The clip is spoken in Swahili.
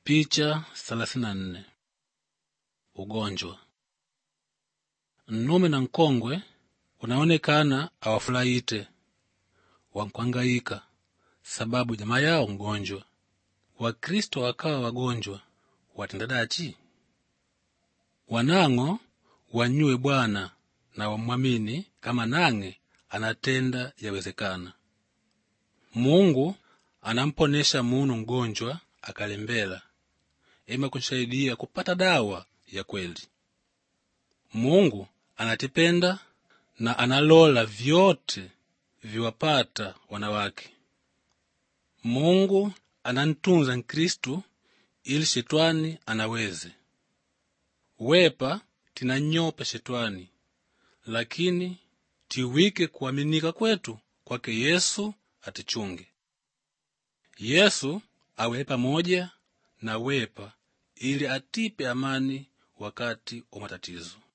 Picha 34 Ugonjwa. Nnume na nkongwe unaonekana awafurahite wankwangaika sababu jamaa yao mgonjwa. Wakristo wakawa wagonjwa watenda dachi? Wanang'o wanyue Bwana na wamwamini kama nang'e anatenda yawezekana. Mungu anamponesha munu mgonjwa akalembela ema kunsaidia kupata dawa ya kweli. Mungu anatipenda na analola vyote viwapata wanawake. Mungu anantunza Nkristu ili shetwani anaweze wepa tinanyopa shetwani, lakini tiwike kuaminika kwetu kwake Yesu atichunge. Yesu awe pamoja na wepa ili atipe amani wakati wa matatizo.